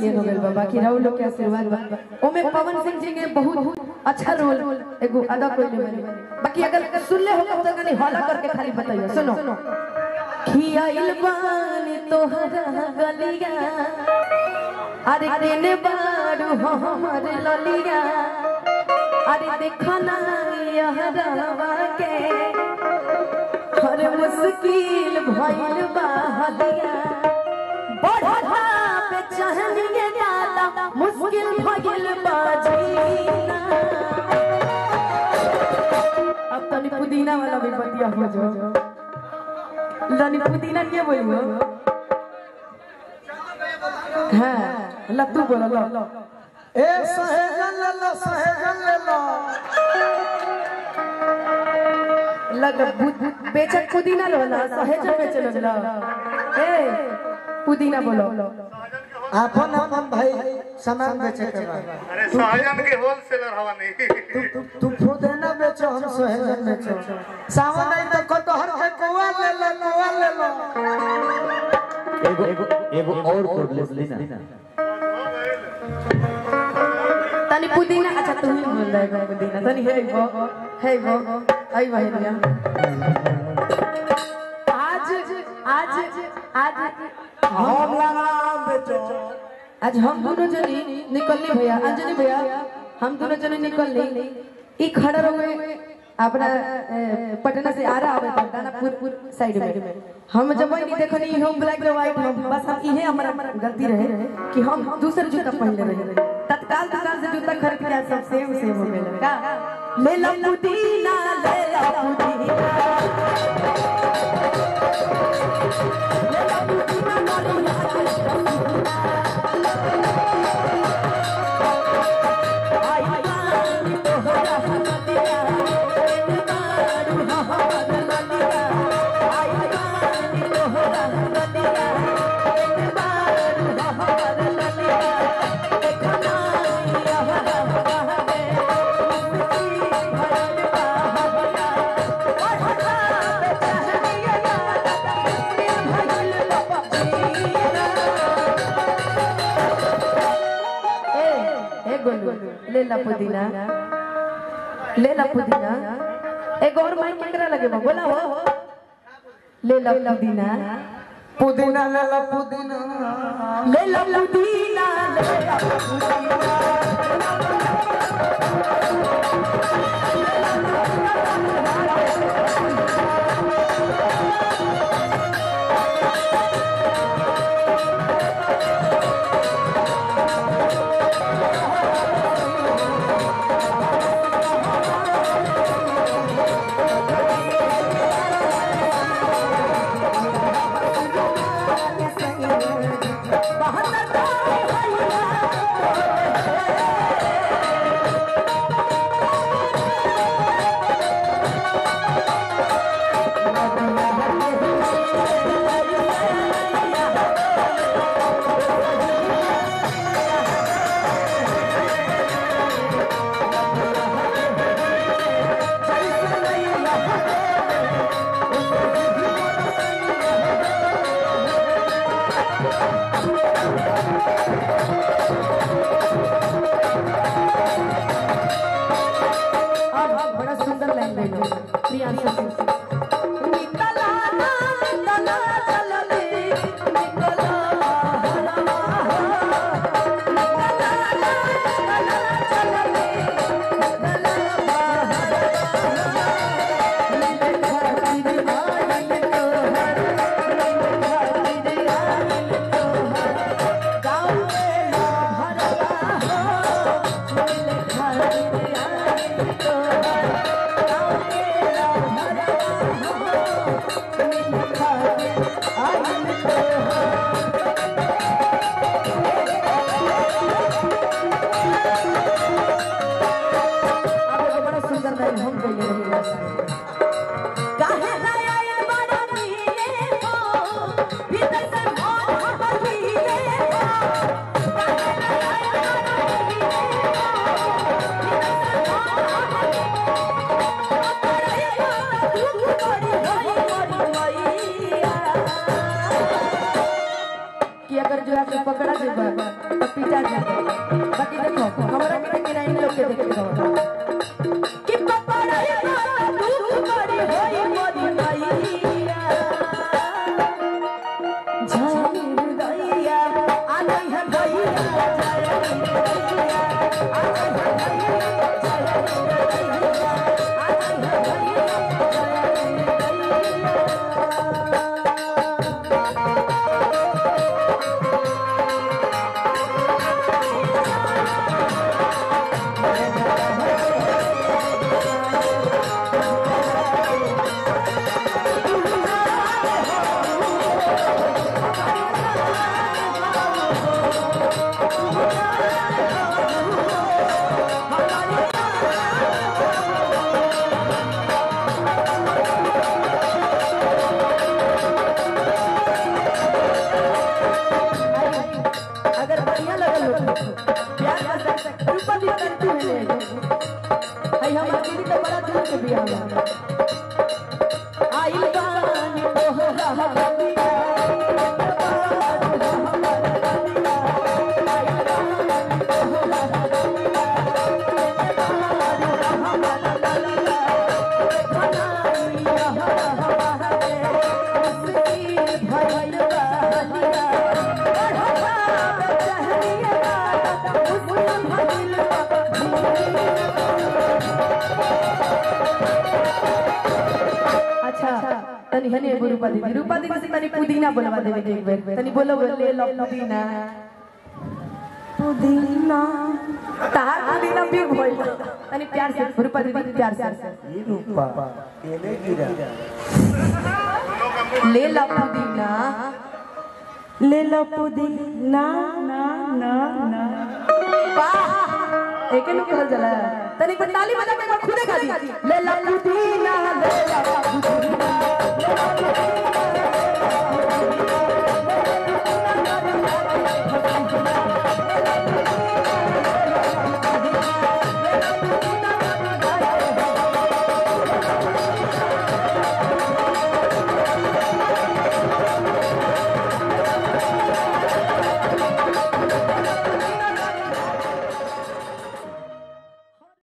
Million हो गइल बा बाकी राहुल लोग के आशीर्वाद बा ओमे पवन सिंह जी के बहुत अच्छा रोल एगो अदा कइले बानी बाकी अगर सुनले हो तो कनी हल्ला करके खाली बताइयो सुनो खियाइल बानी तोहरा गलिया अरे केने बारू हमर ललिया अरे देखो ना यहरवा के हर मुश्किल भइल बा हदिया बढ़ा पे चहनिए गाला मुश्किल भइल बा जीना अब तनी पुदीना वाला भी बतिया हो जो लनी पुदीना के बोलियो हाँ लत्तू बोलो लो ए सहेजन ले लो सहेजन ले लो लग बुद- बेचक पुदीना लो ना सहेज बेच लो ए पुदीना बोलो अपन अपन भाई सामान बेचे के बा अरे सहजन के होलसेलर हवा नहीं तू तू पुदीना बेचो हम सहेजन बेचो सावन आई तो कटहर के कौवा ले लो कौवा ले लो एगो एगो एगो और प्रोब्लेम लेना तनी पुदीना अच्छा तू ही बोल रहा है पुदीना तनी हे गो हे गो आई बहनिया आज आज आज हम लाना बेचो आज हम दोनों जनी निकलनी भैया अंजनी भैया हम दोनों जने निकलनी ई खड़ा रहे अपना ए, पटना से आ रहा है दानापुर साइड में हम जब नहीं देखनी हम ब्लैक एंड व्हाइट हम बस हम इहे हमारा गलती रहे कि हम दूसर जूता पहन रहे तत्काल दुकान से जूता खरीद के सब सेम सेम हो गए का ले लो पुदीना ले लो पुदीना ले लो पुदीना मोरी ए ए गोलू ले ला पुदीना ले ला पुदीना एक और माइक केकरा लगे बा बोला हो ले ला पुदीना पुदीना ले लो पुदीना ले ला पुदीना ले ला पुदीना अब अब बड़ा सुंदर लाइन गई प्रियांशु सिंह से। निकला ना, निकला चलले, निकला हरवा हो। निकला ना, निकला चलले, निकला हरवा हो। निकल खातिर आइल तोहर, निकल खातिर आइल तोहर। गाँव में ना भरवा हो, निकल खातिर आइल तोहर। गाँव में ना भरवा हो, निकल खातिर आइल तोहर। अब एगो बड़ा सुंदर लाइन हम कहिए रही काहे ना आए बड़ा नीले हो भीतर से मन हमर नीले हो काहे ना आए बड़ा नीले हो भीतर से मन हमर नीले हो दुख बड़ी होई बड़ी मैया कि अगर जो आके पकड़ा जेबा तो पिटा जाए बाकी देखो हमरा के कि नहीं लोग के देखे रहो कि पपड़ाई वाला दूध बड़ी होई मोरी मैया जय दैया आ नहीं है भैया जय दैया आ नहीं है भैया जय दैया आ नहीं है भैया जय दैया अगर बढ़िया लगल हो प्यार कर सकते ऊपर भी करती है आई हम दीदी तो बड़ा दूर के बियाह में आई बानी तोहरा हबिया अच्छा तनी हने एगो रूपा दीदी रूपा दीदी से तनी पुदीना बोलवा देवे के एक बेर तनी बोलो ले लो पुदीना पुदीना तार पुदीना भी भइल तनी प्यार से रूपा दीदी प्यार से ये रूपा केले गिरा ले लो पुदीना ले लो पुदीना ना ना ना वाह एके नु कहल जाला तनी पर ताली बजा के एक बार खुदे गा दी ले लो पुदीना